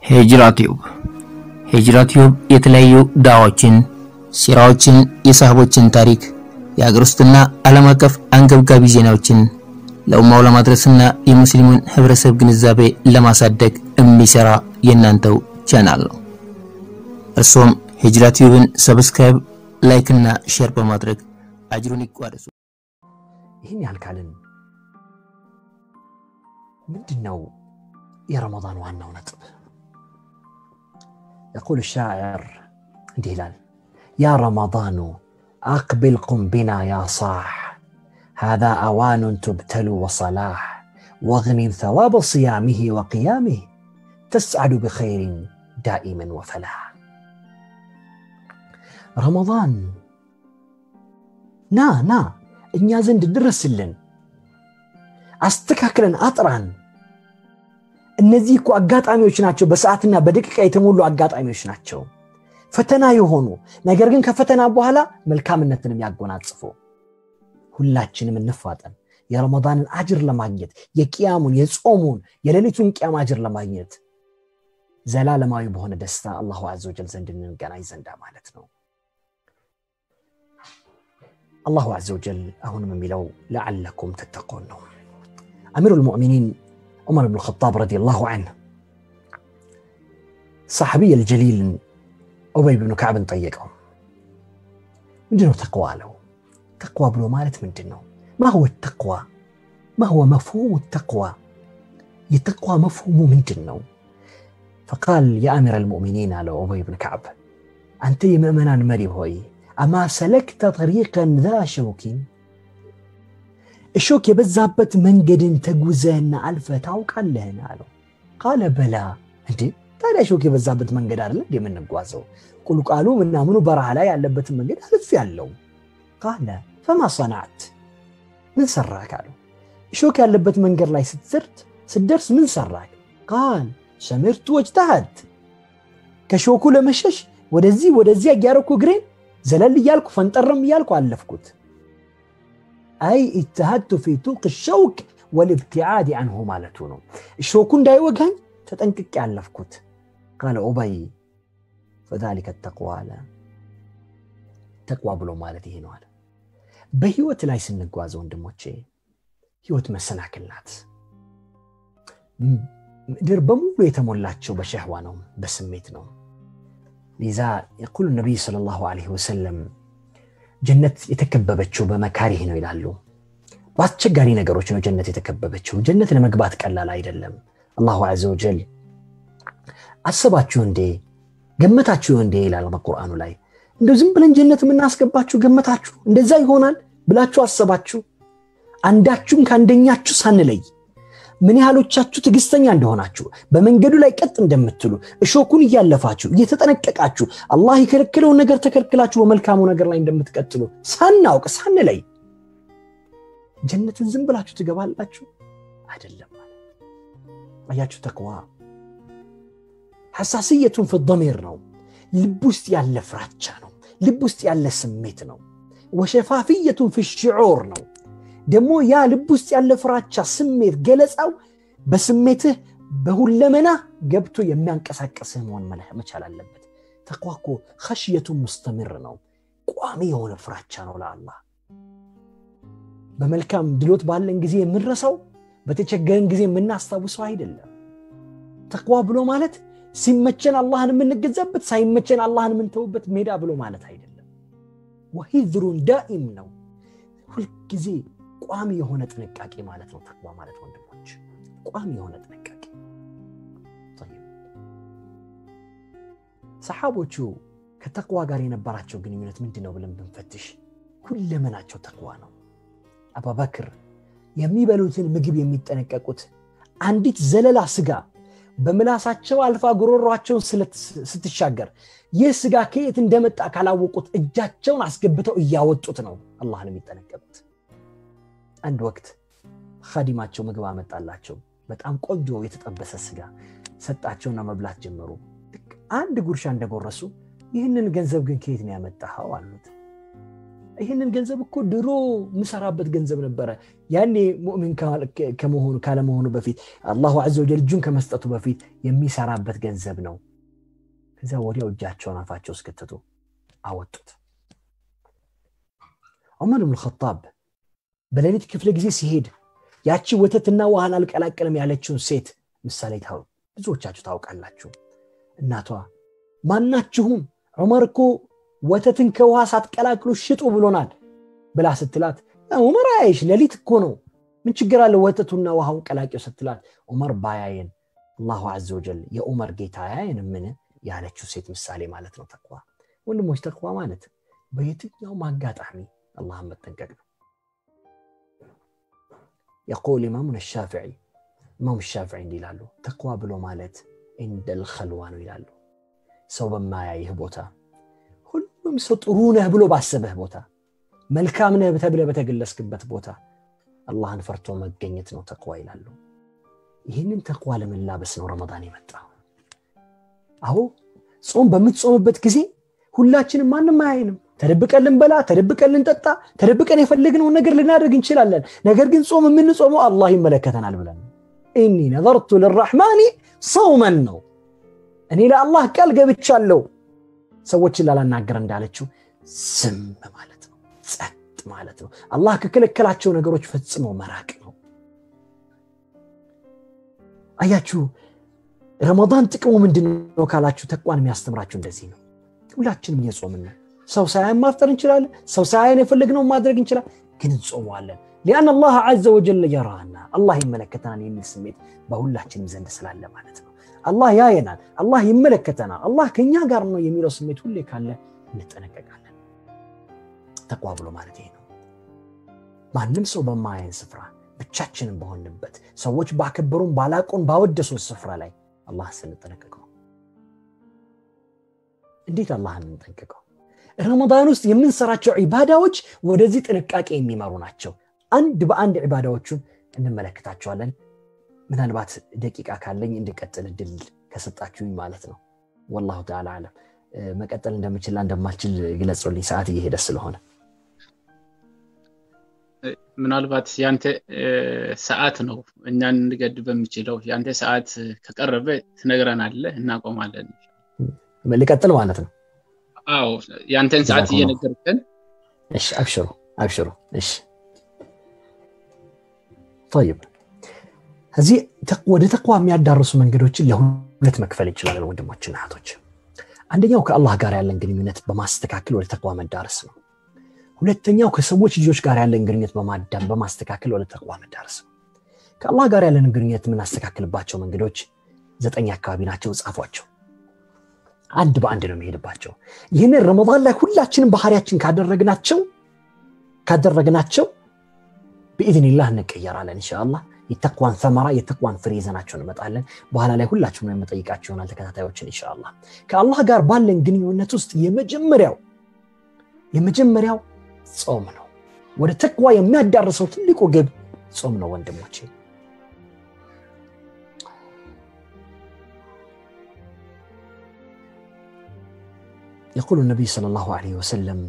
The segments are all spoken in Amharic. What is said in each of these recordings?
ሂጅራ ቲዩብ ሂጅራ ቲዩብ የተለያዩ ዳዋዎችን፣ ሲራዎችን፣ የሳህቦችን ታሪክ፣ የሀገር ውስጥና ዓለም አቀፍ አንገብጋቢ ዜናዎችን ለኡማው ለማድረስና የሙስሊሙን ህብረተሰብ ግንዛቤ ለማሳደግ የሚሰራ የእናንተው ቻናል ነው። እርሶም ሂጅራ ቲዩብን ሰብስክራይብ፣ ላይክ እና ሼር በማድረግ አጅሩን ይቋደሱ። ይህን ያህል ካልን ምንድን ነው የረመዳን ዋናው ነጥብ? የቁል ሻዕር እንዲህ ይላል፣ ያ ረመዳኑ አቅቢል ቁም ቢና ያ ሳሕ هذا أوان تبتل وصلاح واغنم ثواب صيامه وقيامه تسعد بخير دائما وفلاح ረመዳን ና ና እኛ ዘንድ ድረስልን፣ አስተካክለን አጥራን። እነዚህ እኮ አጋጣሚዎች ናቸው፣ በሰዓትና በደቂቃ የተሞሉ አጋጣሚዎች ናቸው፣ ፈተና የሆኑ ነገር ግን ከፈተና በኋላ መልካምነትን የሚያጎናጽፉ። ሁላችንም እንፋጠን የረመዳንን አጅር ለማግኘት የቅያሙን፣ የጾሙን፣ የሌሊቱን ቅያም አጅር ለማግኘት ዘላለማዊ በሆነ ደስታ አላሁ አዘ ወጀል ዘንድ እንገናኝ ዘንዳ ማለት ነው። አላሁ አዘ ወጀል አሁንም የሚለው ለዓለኩም ተተቆን ነው። አሚሩ ልሙእሚኒን ዑመር ብን ልኸጣብ ረዲየላሁ ዐንህ ሰሓቢይ አልጀሊልን ኡበይ ብኑ ከዕብን ጠየቀው። ምንድነው ተቅዋ አለው። ተቅዋ ብሎ ማለት ምንድን ነው? ማ ሁወ ተቅዋ ማ ሁወ መፍሁሙ ተቅዋ የተቅዋ መፍሁሙ ምንድን ነው? ፈቃል የአሚር አልሙእሚኒን አለው ኡበይ ብን ከዕብ አንተ የምእመናን መሪ ሆይ አማ ሰለክተ ጠሪቀን ዛ ሸውኪን እሾክ የበዛበት መንገድን ተጉዘህና አልፈ ታውቃለህን? አለው። ቃለ በላ። እንዴ ታዲያ እሾክ የበዛበት መንገድ አይደለ እንዴ የምንጓዘው? ቁልቋሉ ምናምኑ በረሃ ላይ ያለበትን መንገድ አልፍ ያለው። ቃለ ፈማ ሰናዕት፣ ምን ሰራክ? አለው። እሾክ ያለበት መንገድ ላይ ስትደርስ ምን ሰራክ? ቃል ሰምርቱ ወጅተሃድ፣ ከሾኩ ለመሸሽ ወደዚህ ወደዚያ እያረኩ እግሬን ዘለል እያልኩ ፈንጠርም እያልኩ አለፍኩት። አይ ኢትሃድቱ ፊ ቱልቅ ሸውክ ወልብትዓድ አንሁ ማለቱ ነው። እሾኩ እንዳይወጋኝ ተጠንቅቄ ያለፍኩት። ቃለ ኡበይ ፈዛሊከ ተቅዋ አለ። ተቅዋ ብሎ ማለት ይሄ ነው አለ። በህይወት ላይ ስንጓዘ ወንድሞቼ፣ ህይወት መሰናክል ናት። ምድር በሙሉ የተሞላቸው በሸህዋ ነው፣ በስሜት ነው። ሊዛ የቁሉ ነቢይ ሰለላሁ ዐለይሂ ወሰለም ጀነት የተከበበችው በመካሪህ ነው ይላሉ። በአስቸጋሪ ነገሮች ነው ጀነት የተከበበችው። ጀነት ለመግባት ቀላል አይደለም። አላሁ ዐዘ ወጀል አሰባችሁ እንዴ ገመታችሁ እንዴ ይላል በቁርአኑ ላይ። እንደው ዝም ብለን ጀነት የምናስገባችሁ ገመታችሁ እንደዛ ይሆናል ብላችሁ አሰባችሁ? አንዳችሁም ከአንደኛችሁ ሳንለይ ምን ያህሎቻችሁ ትዕግስተኛ እንደሆናችሁ በመንገዱ ላይ ቀጥ እንደምትሉ እሾኩን እያለፋችሁ እየተጠነቀቃችሁ አላህ የከለከለውን ነገር ተከልክላችሁ በመልካሙ ነገር ላይ እንደምትቀጥሉ ሳናውቅ ሳንለይ ጀነትን ዝም ብላችሁ ትገባላችሁ አይደለም። አያችሁ፣ ተቅዋ ሐሳስየቱን ፊ ነው። ልብ ውስጥ ያለ ፍራቻ ነው። ልብ ውስጥ ያለ ስሜት ነው። ወሸፋፍየቱን ፊ ሽዑር ነው። ደግሞ ያ ልብ ውስጥ ያለ ፍራቻ ስሜት ገለጻው በስሜትህ በሁለመና ገብቶ የሚያንቀሳቀስህ መሆን መቻል አለበት። ተቅዋ እኮ ኸሽየቱን ሙስተምር ነው። ቋሚ የሆነ ፍራቻ ነው ለአላህ። በመልካም ድሎት ባለን ጊዜ የምንረሳው፣ በተቸገረን ጊዜ የምናስታውሰው አይደለም። ተቅዋ ብሎ ማለት ሲመቸን አላህን የምንገዛበት፣ ሳይመቸን አላህን የምንተውበት ሜዳ ብሎ ማለት አይደለም። ወሂዝሩን ዳኢም ነው ሁልጊዜ ቋሚ የሆነ ጥንቃቄ ማለት ነው። ተቅዋ ማለት ወንድሞች ቋሚ የሆነ ጥንቃቄ። ሰሓቦቹ ከተቅዋ ጋር የነበራቸው ግንኙነት ምንድን ነው ብለን ብንፈትሽ ሁለመናቸው ተቅዋ ነው። አቡበክር የሚበሉትን ምግብ የሚጠነቀቁት አንዲት ዘለላ ስጋ በምላሳቸው አልፋ ጉሮሯቸውን ስትሻገር ይህ ስጋ ከየት እንደመጣ ካላወቁት እጃቸውን አስገብተው እያወጡት ነው አላህን የሚጠነቀቁት። አንድ ወቅት ኻዲማቸው ምግብ አመጣላቸው። በጣም ቆንጆ የተጠበሰ ስጋ ሰጣቸውና መብላት ጀመሩ። አንድ ጉርሻ እንደጎረሱ ይህንን ገንዘብ ግን ከየት ነው ያመጣኸው አሉት። ይህንን ገንዘብ እኮ ድሮ የምሰራበት ገንዘብ ነበረ ያኔ ሙእሚን ከመሆኑ ካለመሆኑ በፊት አላሁ ዐዘ ወጀል እጁን ከመስጠቱ በፊት የሚሰራበት ገንዘብ ነው ከዚያ ወዲያው እጃቸውን አፋቸው እስከተቱ አወጡት ዑመር ብን ኸጣብ በሌሊት ክፍለ ጊዜ ሲሄድ ያቺ ወተትና ውሃን አልቀላቀልም ያለችውን ሴት ምሳሌ ብዙዎቻችሁ ታውቃላችሁ እናቷ ማናችሁም ዑመር እኮ ወተትን ከውሃ ሳትቀላቅሉ ሽጡ ብሎናል ብላ ስትላት ዑመር አያይሽ ሌሊት እኮ ነው ምን ችግር አለ ወተቱና ውሃውን ቀላቂው ስትላት ዑመር ባያየን አላሁ ዐዘ ወጀል የዑመር ጌታ ያየን ምን ያለችው ሴት ምሳሌ ማለት ነው ተቅዋ ወንድሞች ተቅዋ ማለት በየትኛውም አጋጣሚ አላህን መጠንቀቅ ነው የቁል ኢማሙን ሻፍዒ ኢማም ሻፍዒ እንዲህ ይላሉ ተቅዋ ብሎ ማለት እንደል ኸልዋ ነው ይላሉ ሰው በማያይህ ቦታ ሁሉም ሰው ጥሩ ነህ ብሎ ባሰበህ ቦታ መልካም ነህ ተብለህ በተገለስክበት ቦታ አላህን ፈርቶ መገኘት ነው ተቅዋ ይላሉ ይህንን ተቅዋ ለመላበስ ነው ረመዳን የመጣ አሁ ጾም በምትጾምበት ጊዜ ሁላችንም ማንም አያይንም ተደብቀን ልንበላ ተደብቀን ልንጠጣ ተደብቀን የፈለግነውን ነገር ልናደርግ እንችላለን ነገር ግን ጾም የምንጾመው አላህ ይመለከተናል ብለን ኢኒ ነዘርቱ ልራሕማኒ ሰውመን ነው እኔ ለአላህ ቃል ገብቻለሁ ሰዎችን ላላናገር እንዳለችው ዝም ማለት ነው ጸጥ ማለት ነው አላህ ከከለከላቸው ነገሮች ፈጽሞ መራቅ ነው አያችሁ ረመዳን ጥቅሙ ምንድን ነው ካላችሁ ተቋን የሚያስተምራችሁ እንደዚህ ነው ሁላችንም እየጾምን ነው ሰው ሳያየን ማፍጠር እንችላለን ሰው ሳያየን የፈለግነው ማድረግ እንችላለን ግን እንጾመዋለን ሊአን አላህ አዘ ወጀል የራና አላህ ይመለከተናል የሚል ስሜት በሁላችንም ዘንድ ስላለ ማለት ነው አላህ ያየናል አላህ ይመለከተናል አላህ ከኛ ጋር ነው የሚለው ስሜት ሁሌ ካለ እንጠነቀቃለን ተቋ ብሎ ማለት ይሄ ነው ማንም ሰው በማያየን ስፍራ ብቻችንን በሆንበት ሰዎች ባከበሩን ባላቁን ባወደሱን ስፍራ ላይ አላህ ስንጠነቀቀው እንዴት አላህን እንጠንቀቀው ረመዳን ውስጥ የምንሰራቸው ዒባዳዎች ወደዚህ ጥንቃቄ የሚመሩ ናቸው አንድ በአንድ ዒባዳዎቹን እንመለከታቸዋለን ምናልባት ደቂቃ ካለኝ እንድቀጥል እድል ከሰጣችሁኝ ማለት ነው ወላሁ ተዓላ አለም መቀጠል እንደምችላ እንደማልችል ግለጹልኝ ሰዓት እየሄደ ስለሆነ ምናልባት ያንተ ሰዓት ነው እኛን እንገድ በሚችለው ያንተ ሰዓት ከቀረበ ትነግረናለህ እናቆማለን ልቀጥል ማለት ነው አዎ ያንተን ሰዓት እየነገርከን እሺ አብሽሩ አብሽሩ እሺ طيب እዚህ ወደ ተቅዋ የሚያዳርሱ መንገዶችን ለሁለት መክፈል እንችላለን ወንድሞችና እህቶች አንደኛው ከአላህ ጋር ያለን ግንኙነት በማስተካከል ወደ ተቅዋ መዳረስ ነው ሁለተኛው ከሰዎች ልጆች ጋር ያለን ግንኙነት በማዳም በማስተካከል ወደ ተቅዋ መዳረስ ነው ከአላህ ጋር ያለን ግንኙነት የምናስተካክልባቸው መንገዶች ዘጠኝ አካባቢ ናቸው ጻፏቸው አንድ በአንድ ነው የሚሄድባቸው ይህንን ረመዳን ላይ ሁላችንም ባህሪያችን ካደረግናቸው ካደረግናቸው ብኢዝኒላህ እንቀየራለን እንሻአላህ የተቅዋን ሰመራ የተቅዋን ፍሬ ይዘናቸው እንመጣለን በኋላ ላይ ሁላችሁም የምጠይቃቸው ይሆናል ተከታታዮችን እንሻአላህ ከአላህ ጋር ባለን ግንኙነት ውስጥ የመጀመሪያው የመጀመሪያው ጾም ነው ወደ ተቅዋ የሚያዳርሰው ትልቁ ግብ ጾም ነው ወንድሞቼ يقول النبي صلى الله عليه وسلم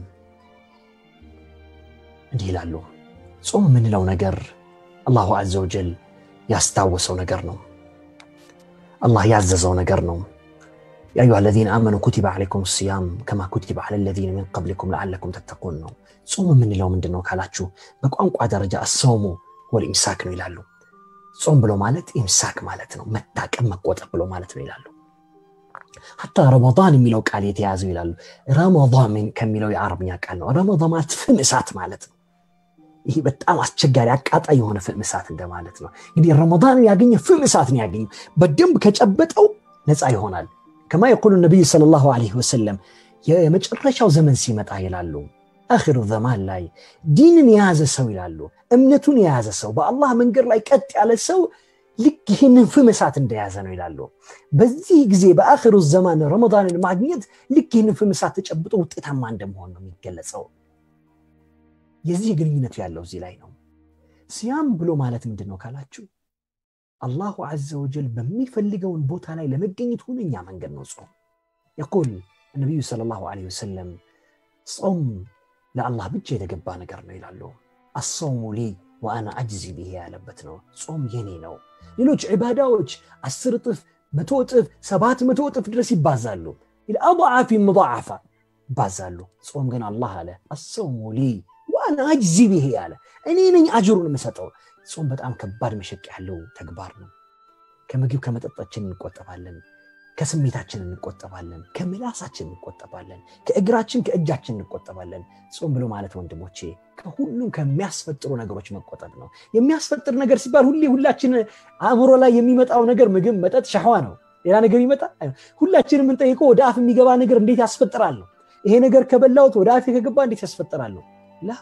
እንዲህ ይላሉ ጾም የምንለው ነገር አላሁ አዘ ወጀል ያስታወሰው ነገር ነው አላህ ያዘዘው ነገር ነው يا أيها الذين آمنوا كتب عليكم الصيام كما كتب على الذين من قبلكم لعلكم تتقون ነው ጾም የምንለው ምንድን ነው ካላችሁ በቋንቋ ደረጃ አሰውሙ ወልኢምሳክ ነው ይላሉ ጾም ብሎ ማለት ኢምሳክ ማለት ነው መታቀም መቆጠብ ብሎ ማለት ነው ይላሉ ሐታ ረመዳን የሚለው ቃል የተያዘው ይላሉ ረመዳን ከሚለው የአረብኛ ቃል ነው ረመዳን ማለት ፍም እሳት ማለት ነው ይህ በጣም አስቸጋሪ አቃጣይ የሆነ ፍም እሳት እንደማለት ነው እንግዲህ ረመዳንን ያገኘ ፍም እሳት ነው ያገኘ በደንብ ከጨበጠው ነፃ ይሆናል ከማ የቁሉ ነቢይ ስለ ላሁ ወሰለም የመጨረሻው ዘመን ሲመጣ ይላሉ አክሩ ዘማን ላይ ዲንን የያዘ ሰው ይላሉ እምነቱን የያዘ ሰው በአላህ መንገድ ላይ ቀጥ ያለ ሰው ልክ ይህንን ፍም እሳት እንደያዘ ነው ይላሉ በዚህ ጊዜ በአክሩ ዘማን ረመዳንን ማግኘት ልክ ይህንን ፍም እሳት ተጨብጦ ውጤታማ እንደመሆን ነው የሚገለጸው የዚህ ግንኙነቱ ያለው እዚህ ላይ ነው ሲያም ብሎ ማለት ምንድን ነው ካላችሁ አላሁ አዘ ወጀል በሚፈልገውን ቦታ ላይ ለመገኘት ሁነኛ መንገድ ነው ጾም የቁል ነቢዩ ስለ ላሁ ወሰለም ጾም ለአላህ ብቻ የተገባ ነገር ነው ይላሉ። አሰውሙ ሊ ወአና አጅዚ ብሄ ያለበት ነው። ጾም የኔ ነው። ሌሎች ዒባዳዎች አስር እጥፍ፣ መቶ እጥፍ፣ ሰባት መቶ እጥፍ ድረስ ይባዛሉ። አضዓፊ ሙضዓፋ ይባዛሉ። ጾም ግን አላህ አለ አሰውሙ ሊ ወአና አጅዚ ብሄ አለ። እኔ ነኝ አጅሩን የምሰጠው። ጾም በጣም ከባድ መሸቅ ያለው ተግባር ነው። ከምግብ ከመጠጣችን እንቆጠባለን። ከስሜታችን እንቆጠባለን። ከምላሳችን እንቆጠባለን። ከእግራችን ከእጃችን እንቆጠባለን። ጾም ብሎ ማለት ወንድሞቼ ከሁሉም ከሚያስፈጥሩ ነገሮች መቆጠብ ነው። የሚያስፈጥር ነገር ሲባል ሁሌ ሁላችን አእምሮ ላይ የሚመጣው ነገር ምግብ፣ መጠጥ፣ ሻህዋ ነው። ሌላ ነገር ይመጣ? ሁላችን የምንጠይቀው ወደ አፍ የሚገባ ነገር እንዴት ያስፈጥራል ነው። ይሄ ነገር ከበላሁት ወደ አፍ ከገባ እንዴት ያስፈጥራል ነው። ላ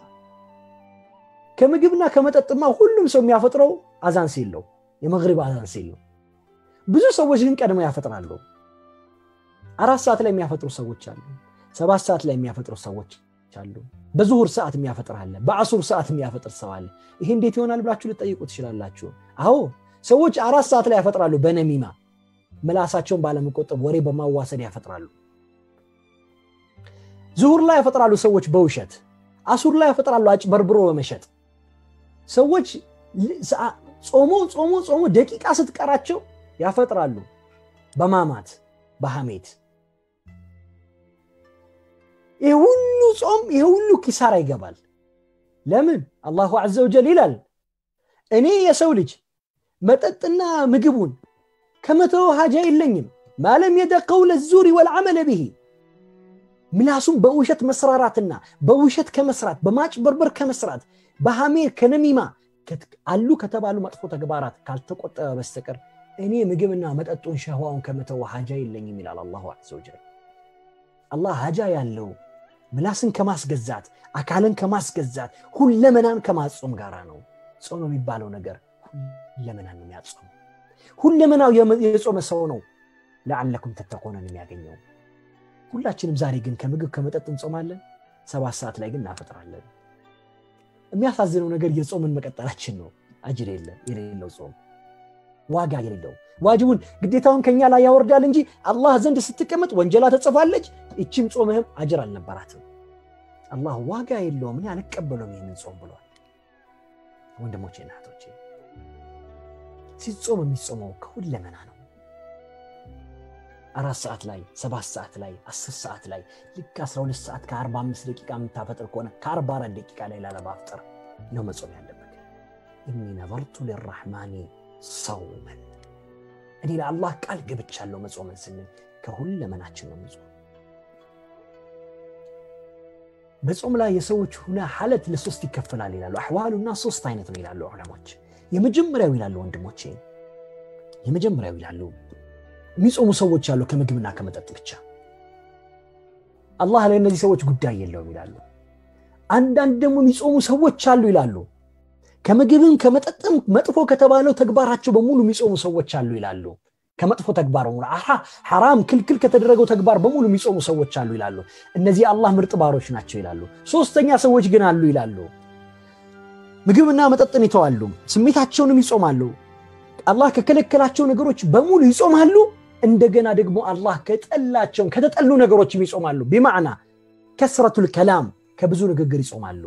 ከምግብና ከመጠጥማ ሁሉም ሰው የሚያፈጥረው አዛን ሲል ነው፣ የመግሪብ አዛን ሲል ነው። ብዙ ሰዎች ግን ቀድመው ያፈጥራሉ። አራት ሰዓት ላይ የሚያፈጥሩ ሰዎች አሉ። ሰባት ሰዓት ላይ የሚያፈጥሩ ሰዎች አሉ። በዙሁር ሰዓት የሚያፈጥር አለ። በአሱር ሰዓት የሚያፈጥር ሰው አለ። ይሄ እንዴት ይሆናል ብላችሁ ልጠይቁ ትችላላችሁ። አዎ ሰዎች አራት ሰዓት ላይ ያፈጥራሉ። በነሚማ ምላሳቸውን ባለመቆጠብ ወሬ በማዋሰድ ያፈጥራሉ። ዙሁር ላይ ያፈጥራሉ ሰዎች በውሸት አሱር ላይ ያፈጥራሉ አጭበርብሮ በመሸጥ ሰዎች ጾሞ ጾሞ ጾሞ ደቂቃ ስትቀራቸው ያፈጥራሉ በማማት በሐሜት ይህ ሁሉ ጾም ይህ ሁሉ ኪሳራ ይገባል ለምን አላሁ አዘ ወጀል ይላል እኔ የሰው ልጅ መጠጥና ምግቡን ከመተው ሀጃ የለኝም ማለም የደ ቀውለ ዙሪ ወልዓመለ ብሂ ምላሱም በውሸት መስራራትና በውሸት ከመስራት በማጭበርበር ከመስራት በሐሜር ከነሚማ አሉ ከተባሉ መጥፎ ተግባራት ካልተቆጠበ በስተቀር እኔ ምግብና መጠጡን ሸህዋውን ከመተው ሀጃ የለኝም ይላል አላሁ አዘ ወጀል አላህ ሀጃ ያለው ምላስን ከማስገዛት አካልን ከማስገዛት ሁለመናን ከማጾም ጋራ ነው ጾም የሚባለው ነገር ሁለመናን የሚያጾም ሁለመናው የጾመ ሰው ነው ለዓለኩም ተተኮነን የሚያገኘው ሁላችንም ዛሬ ግን ከምግብ ከመጠጥ እንጾማለን ሰባት ሰዓት ላይ ግን እናፈጥራለን የሚያሳዝነው ነገር የጾምን መቀጠላችን ነው አጅር የሌለው ጾም ዋጋ የሌለው ዋጅቡን ግዴታውን ከኛ ላይ ያወርዳል እንጂ አላህ ዘንድ ስትቀመጥ ወንጀላ ተጽፋለች ይችም ጾምህም አጅር አልነበራትም አላህ ዋጋ የለውም እኔ አልቀበለውም ይህንን ጾም ብሏል ወንድሞቼ እናቶቼ ሲጾም የሚጾመው ከሁለመና ነው አራት ሰዓት ላይ ሰባት ሰዓት ላይ አስር ሰዓት ላይ ልክ 12 ሰዓት ከ45 ደቂቃ የምታፈጥር ከሆነ ከ44 ደቂቃ ላይ ላለማፍጠር ነው መጾም ያለበት እኒ ነዘርቱ ልራሕማኒ ሰውመን እኔ ለአላህ ቃል ገብቻለሁ መጾምን ስንል ከሁለመናችን ነው መጾም በጾም ላይ የሰዎች ሁነ ሐለት ለሶስት ይከፈላል ይላሉ አሕዋሉና ሶስት አይነት ነው ይላሉ ዑለሞች የመጀመሪያው ይላሉ ወንድሞቼ የመጀመሪያው ይላሉ የሚጾሙ ሰዎች አሉ ከምግብና ከመጠጥ ብቻ አላህ ለእነዚህ ሰዎች ጉዳይ የለውም ይላሉ አንዳንድ ደግሞ የሚጾሙ ሰዎች አሉ ይላሉ ከምግብም ከመጠጥም መጥፎ ከተባለው ተግባራቸው በሙሉ የሚጾሙ ሰዎች አሉ ይላሉ ከመጥፎ ተግባር በሙሉ ሐራም ክልክል ከተደረገው ተግባር በሙሉ የሚጾሙ ሰዎች አሉ ይላሉ እነዚህ አላህ ምርጥ ባሮች ናቸው ይላሉ ሶስተኛ ሰዎች ግን አሉ ይላሉ ምግብና መጠጥን ይተዋሉ ስሜታቸውንም ይጾማሉ አላህ ከከለከላቸው ነገሮች በሙሉ ይጾማሉ እንደገና ደግሞ አላህ ከጠላቸውን ከተጠሉ ነገሮችም ይጾማሉ ቢማዕና ከስረቱል ከላም ከብዙ ንግግር ይጾማሉ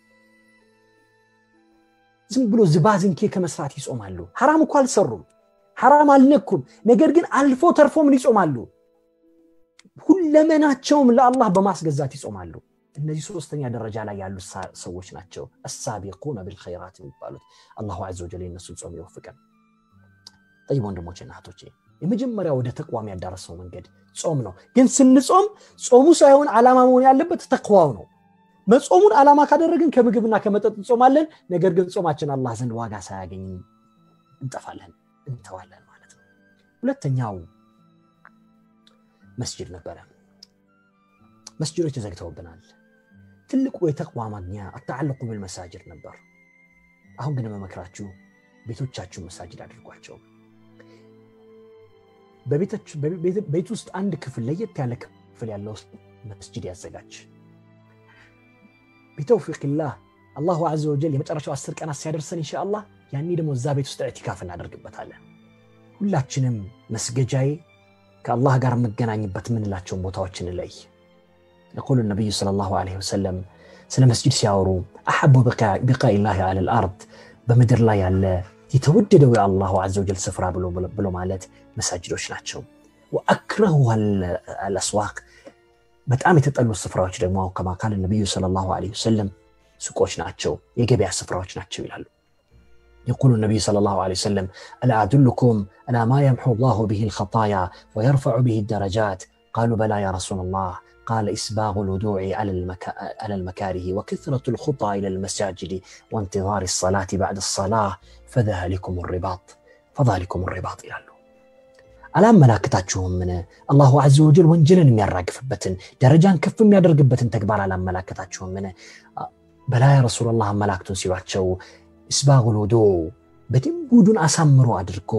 ዝም ብሎ ዝባዝንኬ ከመስራት ይጾማሉ ሐራም እኮ አልሰሩም ሐራም አልነኩም ነገር ግን አልፎ ተርፎ ምን ይጾማሉ ሁለመናቸውም ለአላህ በማስገዛት ይጾማሉ እነዚህ ሶስተኛ ደረጃ ላይ ያሉ ሰዎች ናቸው አሳቢቁነ ብልኸይራት የሚባሉት አላሁ አዘ ወጀል የነሱን ጾም ይወፍቀን ጠይብ ወንድሞቼ እህቶቼ የመጀመሪያ ወደ ተቅዋም ያዳረሰው መንገድ ጾም ነው ግን ስንጾም ጾሙ ሳይሆን ዓላማ መሆን ያለበት ተቅዋው ነው መጾሙን ዓላማ ካደረግን ከምግብና ከመጠጥ እንጾማለን ነገር ግን ጾማችን አላህ ዘንድ ዋጋ ሳያገኝ እንጠፋለን እንተዋለን ማለት ነው ሁለተኛው መስጅድ ነበረ መስጅዶች ተዘግተውብናል ትልቁ የተቅዋ ማግኛ አተዓለቁ ብልመሳጅድ ነበር አሁን ግን መመክራችሁ ቤቶቻችሁ መሳጅድ አድርጓቸው ቤት ውስጥ አንድ ክፍል ለየት ያለ ክፍል ያለው መስጅድ ያዘጋጅ ቢተውፊቅላህ አላሁ አዘ ወጀል የመጨረሻው አስር ቀናት ሲያደርሰን ኢንሻአላህ ያኔ ደግሞ እዛ ቤት ውስጥ ኢዕቲካፍ እናደርግበታለን ሁላችንም መስገጃዬ ከአላህ ጋር የምገናኝበት የምንላቸውን ቦታዎች እንለይ يقول النبي صلى الله عليه وسلم ስለ መስጅድ ሲያወሩ አሐቡ ቢቃኢ ላህ አለ ልአርድ በምድር ላይ ያለ የተወደደው የአላሁ ዐዘ ወጀል ስፍራ ብሎ ማለት መሳጅዶች ናቸው። ወአክረሁ አልአስዋቅ በጣም የተጠሉ ስፍራዎች ደግሞ ከማ ቃለ ነቢዩ ሰለላሁ ዐለይሂ ወሰለም ሱቆች ናቸው፣ የገበያ ስፍራዎች ናቸው ይላሉ። يقول النبي صلى الله عليه وسلم ألا أدلكم على ما يمحو الله به الخطايا ويرفع به الدرجات قالوا بلى يا رسول الله قال إسباغ الودوع على, المكا... على المكاره وكثرة الخطى إلى المساجد وانتظار الصلاة بعد الصلاة فذلكم الرباط فذلكم الرباط إلى الله አላመላክታችሁም ምን አላሁ ዐዘ ወጀል ወንጀልን የሚያራግፍበትን ደረጃን ከፍ የሚያደርግበትን ተግባር አላመላከታችሁም ምን በላ ያ ረሱላላህ አመላክቱን ሲሏቸው እስባጉል ውዱ በደንብ ውዱን አሳምሮ አድርጎ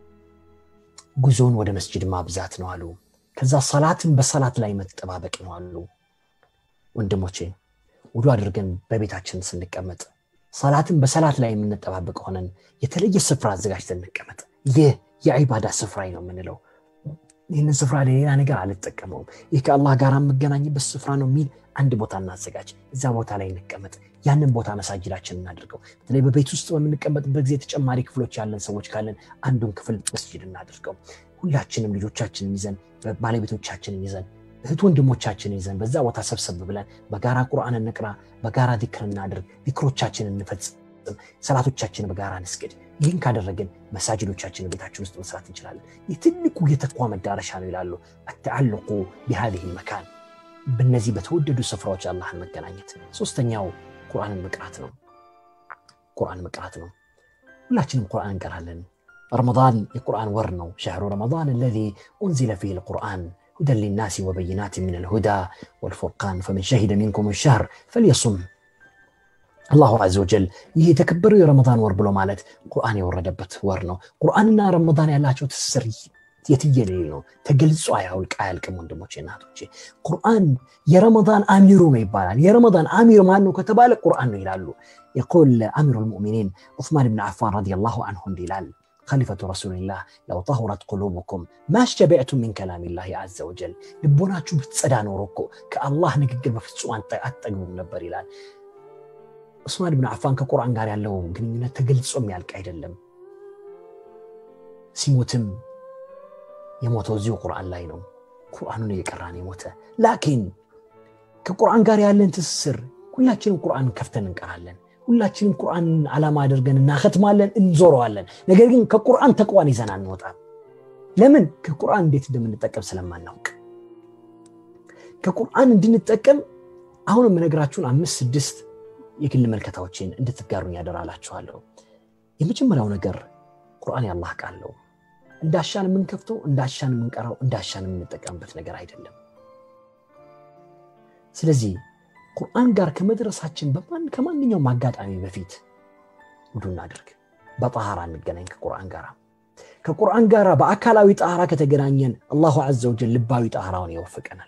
ጉዞን ወደ መስጅድ ማብዛት ነው አሉ። ከዛ ሰላትን በሰላት ላይ መጠባበቅ ነው አሉ። ወንድሞቼ ውዱ አድርገን በቤታችን ስንቀመጥ ሰላትን በሰላት ላይ የምንጠባበቅ ሆነን የተለየ ስፍራ አዘጋጅተን እንቀመጥ። ይህ የዒባዳ ስፍራ ነው የምንለው። ይህንን ስፍራ ለሌላ ነገር አልጠቀመውም፣ ይህ ከአላህ ጋር የምገናኝበት ስፍራ ነው የሚል አንድ ቦታ እናዘጋጅ። እዛ ቦታ ላይ እንቀመጥ። ያንን ቦታ መሳጅዳችን እናድርገው። በተለይ በቤት ውስጥ በምንቀመጥበት ጊዜ ተጨማሪ ክፍሎች ያለን ሰዎች ካለን አንዱን ክፍል መስጅድ እናድርገው። ሁላችንም ልጆቻችንን ይዘን ባለቤቶቻችንን ይዘን እህት ወንድሞቻችንን ይዘን በዛ ቦታ ሰብሰብ ብለን በጋራ ቁርአን እንቅራ፣ በጋራ ዚክር እናድርግ፣ ዚክሮቻችንን እንፈጽም፣ ሰላቶቻችንን በጋራ እንስግድ። ይህን ካደረግን መሳጅዶቻችንን ቤታችን ውስጥ መስራት እንችላለን። ይህ ትልቁ የተቋ መዳረሻ ነው ይላሉ። አተዓልቁ ቢሃዚህ መካን በእነዚህ በተወደዱ ስፍራዎች አላህን መገናኘት። ሶስተኛው ቁርአንን መቅራት ነው። ቁርአን መቅራት ነው። ሁላችንም ቁርአን እንቀራለን። ረመዳን የቁርአን ወር ነው። ሸህሩ ረመዳን አለዚ ኡንዚለ ፊህ ልቁርአን ሁደን ሊናሲ ወበይናት ምን ልሁዳ ወልፉርቃን ፈመን ሸሂደ ሚንኩም ሸህር ፈልየሱም። አላሁ ዐዘ ወጀል ይህ የተከበረው የረመዳን ወር ብሎ ማለት ቁርአን የወረደበት ወር ነው። ቁርአንና ረመዳን ያላቸው ትስስር የትየሌሌ ነው። ተገልጾ አያውልቅ አያልቅም። ወንድሞቼ እናቶቼ፣ ቁርአን የረመዳን አሚሩ ነው ይባላል። የረመዳን አሚር ማን ነው ከተባለ ቁርአን ነው ይላሉ። የቁል አሚሩ ልሙእሚኒን ዑስማን ብን ዓፋን ረዲየላሁ አንሁ እንዲህ ይላል خليفة رسول الله لو طهرت قلوبكم ما اشتبعتم من كلام الله عز وجل ልቦናችሁ ብትጸዳ ኖሮ እኮ ከአላህ ንግግር በፍጹም አትጠግቡም ነበር ይላል። ዑስማን ብን ዓፋን ከቁርአን ጋር ያለው ግንኙነት ተገልጾ የሚያልቅ አይደለም። ሲሞትም የሞተው እዚሁ ቁርአን ላይ ነው። ቁርአኑን እየቀራን የሞተ ላኪን ከቁርአን ጋር ያለን ትስስር ሁላችንም ቁርአን ከፍተን እንቀራለን። ሁላችንም ቁርአንን ዓላማ አድርገን እናኸትማለን፣ እንዞረዋለን። ነገር ግን ከቁርአን ተቅዋን ይዘን አንወጣም። ለምን? ከቁርአን እንዴት እንደምንጠቀም ስለማናውቅ። ከቁርአን እንድንጠቀም አሁን የምነግራችሁን አምስት ስድስት የግል መልከታዎችን እንድትጋሩኝ ያደራላችኋለሁ። የመጀመሪያው ነገር ቁርአን ያላህ ቃል ነው። እንዳሻን የምንከፍተው እንዳሻን የምንቀራው እንዳሻን የምንጠቀምበት ነገር አይደለም። ስለዚህ ቁርአን ጋር ከመድረሳችን ከማንኛውም አጋጣሚ በፊት ውዱ እናድርግ። በጣሃራ እንገናኝ ከቁርአን ጋር። ከቁርአን ጋር በአካላዊ ጣሃራ ከተገናኘን አላሁ ዐዘ ወጀል ልባዊ ጣሃራውን ይወፍቀናል።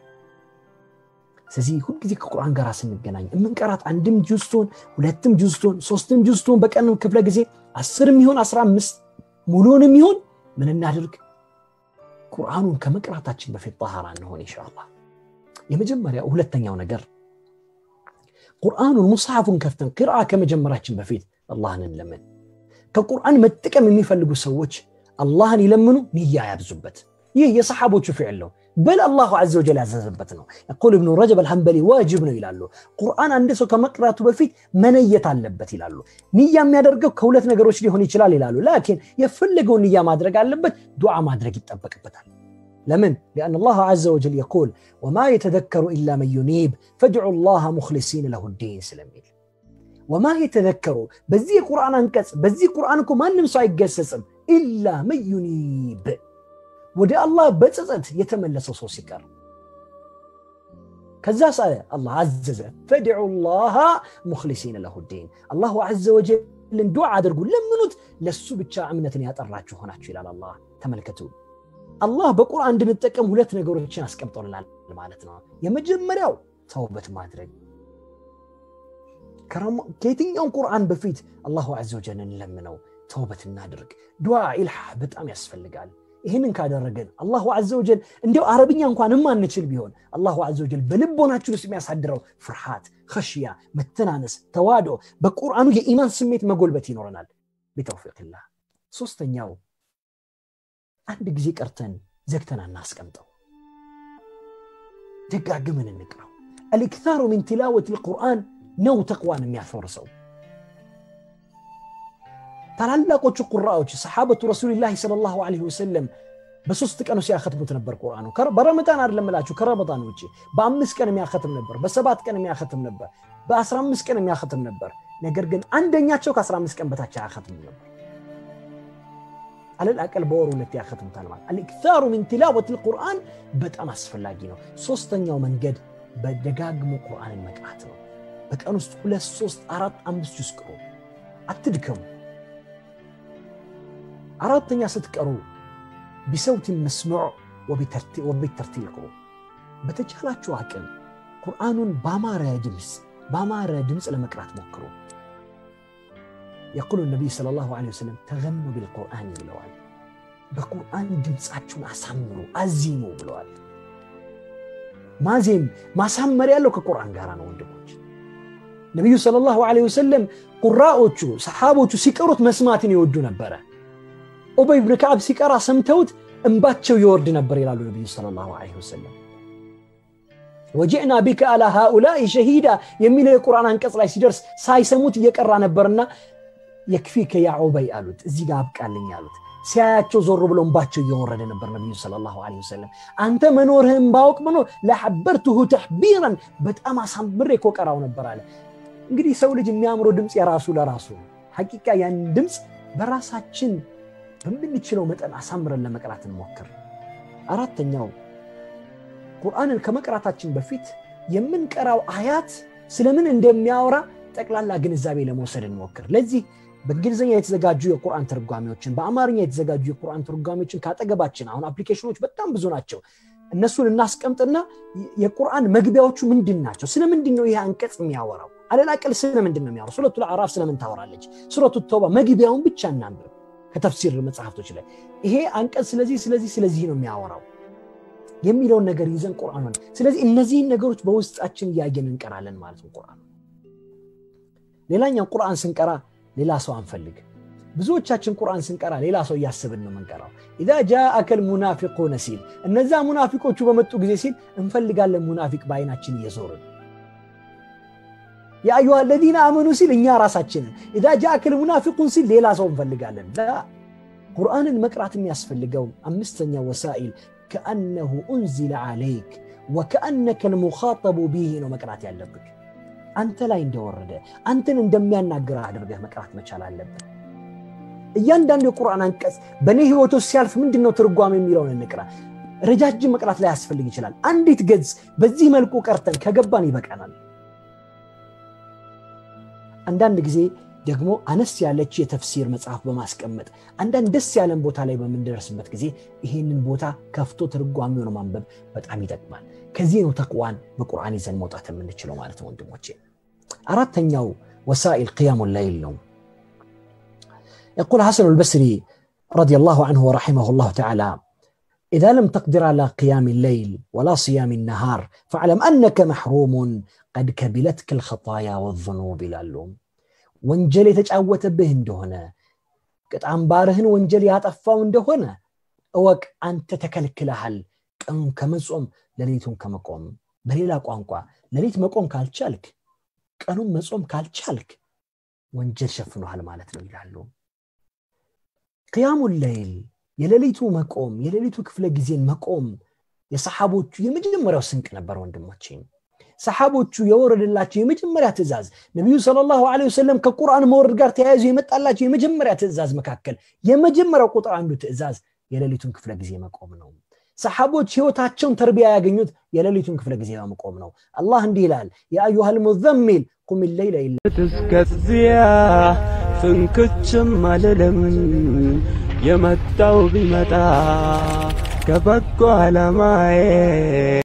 ስለዚህ ሁልጊዜ ከቁርአን ጋር ስንገናኝ የምንቀራት አንድም ጁዝ ትሆን ሁለትም ጁዝ ትሆን ሶስትም ጁዝ ትሆን በቀን ክፍለ ጊዜ አስርም ይሆን አስራ አምስት ሙሉንም ይሆን ምን እናድርግ? ቁርአኑን ከመቅራታችን በፊት ጣሃራ እንሆን ኢንሻአላህ። የመጀመሪያው ሁለተኛው ነገር ቁርአኑን ሙስሐፉን ከፍተን ቅርአ ከመጀመራችን በፊት አላህን እንለምን። ከቁርአን መጠቀም የሚፈልጉ ሰዎች አላህን ይለምኑ፣ ንያ ያብዙበት። ይህ የሰሓቦቹ ፊዕል ነው። በል አላሁ ዐዘ ወጀል ያዘዘበት ነው። የቁል እብኑ ረጀብ አልሐንበሊ ዋጅብ ነው ይላሉ። ቁርአን አንድ ሰው ከመቅራቱ በፊት መነየት አለበት ይላሉ። ንያ የሚያደርገው ከሁለት ነገሮች ሊሆን ይችላል ይላሉ። ላኪን የፈለገው ንያ ማድረግ አለበት፣ ዱዓ ማድረግ ይጠበቅበታል። ለምን? ሊአን አላህ ዐዘ ወጀል የቁል ወማ የተዘከሩ ኢላ መን ዩኒብ ፈድዑ ላህ ሙኽሊሲን ለሁ ዲን ስለሚል ወማ የተዘከሩ በዚህ የቁርአን አንቀጽ በዚህ ቁርአን እኮ ማንም ሰው አይገሰጽም ኢላ መን ዩኒብ ወደ አላህ በጸጸት የተመለሰው ሰው ሲቀር ከዛ ሳ አላህ አዘዘ ፈድዑ ላህ ሙኽሊሲን ለሁ ዲን አላሁ ዐዘ ወጀልን ዱዓ አድርጉ ለምኑት ለሱ ብቻ እምነትን ያጠራችሁ ሆናችሁ ይላል አላህ ተመልከቱ አላህ በቁርአን እንድንጠቀም ሁለት ነገሮችን አስቀምጦልናል ማለት ነው የመጀመሪያው ተውበት ማድረግ ከየትኛውም ቁርአን በፊት አላሁ ዐዘ ወጀል እንለምነው ተውበት እናድርግ ዱዓ ኢልሓ በጣም ያስፈልጋል ይህንን ካደረገን አላሁ አዘ ወጀል እንዲያው አረብኛ እንኳን የማንችል ቢሆን አላሁ አዘ ወጀል በልቦናችን ውስጥ የሚያሳድረው ፍርሃት፣ ኸሽያ፣ መተናነስ፣ ተዋዶ በቁርአኑ የኢማን ስሜት መጎልበት ይኖረናል ቢተውፊቅላህ። ሶስተኛው አንድ ጊዜ ቀርተን ዘግተን አናስቀምጠው፣ ደጋግመን እንቅራው። አልኢክታሩ ሚን ቲላወት ልቁርአን ነው ተቅዋን የሚያፈርሰው። ታላላቆቹ ቁራዎች ሰሓበቱ ረሱልላህ ሰለላሁ ዐለይሂ ወሰለም በሶስት ቀኑ ሲያከትሙት ነበር ቁርአኑ። በረመዳን አይደለም እላችሁ ከረመዳን ውጭ በአምስት ቀን የሚያከትም ነበር፣ በሰባት ቀን የሚያከትም ነበር፣ በአስራ አምስት ቀን የሚያከትም ነበር። ነገር ግን አንደኛቸው ከአስራ አምስት ቀን በታች አያከትም ነበር። አለል አቀል በወር ሁለት ያከትሙታል ማለት አልኢክታሩ ሚን ቲላወት ልቁርአን በጣም አስፈላጊ ነው። ሶስተኛው መንገድ በደጋግሞ ቁርአንን መቅራት ነው። በቀን ውስጥ ሁለት ሶስት አራት አምስት ጁዝ ቅሩ፣ አትድከሙ። አራተኛ ስትቀሩ ቢሰውት መስሙዕ ወቢተርቲል ቅሩ። በተቻላችሁ አቅም ቁርአኑን በአማረ ድምፅ በአማረ ድምፅ ለመቅራት ሞክሩ። የቁሉ ነቢይ ሰለላሁ ዐለይሂ ወሰለም ተገኑ ቢልቁርአን ብለዋል። በቁርአን ድምፃችሁን አሳምሩ፣ አዚሙ ብለዋል። ማዜም ማሳመር ያለው ከቁርአን ጋር ነው ወንድሞች። ነቢዩ ሰለላሁ ዐለይሂ ወሰለም ቁራዎቹ ሰሓቦቹ ሲቀሩት መስማትን ይወዱ ነበረ። ኡበይ ብን ከዓብ ሲቀራ ሰምተውት እንባቸው ይወርድ ነበር ይላሉ ነቢዩ ሰለላሁ ዐለይሂ ወሰለም። ወጂዕና ቢከ አላ ሃኡላኢ ሸሂዳ የሚለው የቁርአን አንቀጽ ላይ ሲደርስ ሳይሰሙት እየቀራ ነበርና የክፊከ ያ ዑበይ አሉት፣ እዚህ ጋር አብቃልኝ አሉት። ሲያያቸው ዞር ብሎ እንባቸው እየወረደ ነበር ነቢዩ ሰለላሁ ዐለይሂ ወሰለም። አንተ መኖርህን ባውቅ መኖር ለሐበርትሁ ተሕቢረን በጣም አሳምሬ እኮ ቀራው ነበር አለ። እንግዲህ ሰው ልጅ የሚያምረው ድምፅ የራሱ ለራሱ ነው። ሐቂቃ ያን ድምፅ በራሳችን በምንችለው መጠን አሳምረን ለመቅራት እንሞክር። አራተኛው ቁርአንን ከመቅራታችን በፊት የምንቀራው አያት ስለምን እንደሚያወራ ጠቅላላ ግንዛቤ ለመውሰድ እንሞክር። ለዚህ በእንግሊዝኛ የተዘጋጁ የቁርአን ትርጓሜዎችን፣ በአማርኛ የተዘጋጁ የቁርአን ትርጓሜዎችን ካጠገባችን አሁን አፕሊኬሽኖች በጣም ብዙ ናቸው። እነሱን እናስቀምጥና የቁርአን መግቢያዎቹ ምንድን ናቸው? ስለምንድን ነው ይህ አንቀጽ የሚያወራው? አለላቀል ስለምንድን ነው የሚያወራው? ሱረቱ አዕራፍ ስለምን ታወራለች? ሱረቱ ተውባ መግቢያውን ብቻ እናንብብ ከተፍሲር መጽሐፍቶች ላይ ይሄ አንቀጽ ስለዚህ ስለዚህ ስለዚህ ነው የሚያወራው የሚለውን ነገር ይዘን ቁርአን ስለዚህ እነዚህን ነገሮች በውስጣችን እያየን እንቀራለን ማለት ነው ቁርአን ሌላኛው ቁርአን ስንቀራ ሌላ ሰው አንፈልግ ብዙዎቻችን ቁርአን ስንቀራ ሌላ ሰው እያስብን ነው የምንቀራው ኢዛ ጃአከል ሙናፊቁነ ሲል እነዛ ሙናፊቆቹ በመጡ ጊዜ ሲል እንፈልጋለን ሙናፊቅ በአይናችን እየዞርን የአዩሃ ለዚነ አመኑ ሲል እኛ ራሳችንን ኢዛ ጃአከል ሙናፊቁን ሲል ሌላ ሰው እንፈልጋለን ቁርአንን መቅራት የሚያስፈልገው አምስተኛ ወሳኢል ከአነሁ ኡንዚለ ዓለይክ ወከአነከ ልሙኻጠቡ ቢህ ነው መቅራት ያለብህ አንተ ላይ እንደወረደ አንተን እንደሚያናግር አድርገህ መቅራት መቻል አለብን እያንዳንዱ የቁርአን አንቀጽ በእኔ ህይወት ውስጥ ሲያልፍ ምንድን ነው ትርጓሜ የሚለውን እንቅራ ረጃጅም መቅራት ላይ ያስፈልግ ይችላል አንዲት ገጽ በዚህ መልኩ ቀርተን ከገባን ይበቃናል አንዳንድ ጊዜ ደግሞ አነስ ያለች የተፍሲር መጽሐፍ በማስቀመጥ አንዳንድ ደስ ያለን ቦታ ላይ በምንደርስበት ጊዜ ይህንን ቦታ ከፍቶ ትርጓሜውን ማንበብ በጣም ይጠቅማል ከዚህ ነው ተቅዋን በቁርአን ይዘን መውጣት የምንችለው ማለት ነው ወንድሞቼ አራተኛው ወሳኢል ቅያሙ ላይል ነው يقول حسن البصري رضي الله عنه ورحمه الله تعالى إذا لم تقدر على قيام الليل ولا صيام النهار فاعلم أنك محروم قد كبلتك الخطايا والذنوب لالوم ወንጀል የተጫወተብህ እንደሆነ ቅጣምባርህን ወንጀል ያጠፋው እንደሆነ እወቅ አንተ ተከልክለሃል ቀኑን ከመጾም ሌሊቱን ከመቆም በሌላ ቋንቋ ሌሊት መቆም ካልቻልክ ቀኑን መጾም ካልቻልክ ወንጀል ሸፍኖሃል ማለት ነው ይላሉ ቅያሙ ለይል የሌሊቱ መቆም የሌሊቱ ክፍለ ጊዜን መቆም የሰሓቦቹ የመጀመሪያው ስንቅ ነበር ወንድሞቼ ሰሓቦቹ የወረደላቸው የመጀመሪያ ትእዛዝ ነቢዩ ሰለላሁ ዐለይሂ ወሰለም ከቁርአን መውረድ ጋር ተያይዞ የመጣላቸው የመጀመሪያ ትእዛዝ መካከል የመጀመሪያው ቁጥር አንዱ ትእዛዝ የሌሊቱን ክፍለ ጊዜ መቆም ነው ሰሓቦች ህይወታቸውን ተርቢያ ያገኙት የሌሊቱን ክፍለ ጊዜ በመቆም ነው አላህ እንዲህ ይላል የአዩሃ ልሙዘሚል ቁም ሌይለ ኢላ እስከዚያ ፍንክችም አልልም የመጣው ቢመጣ ከበጎ ዓላማዬ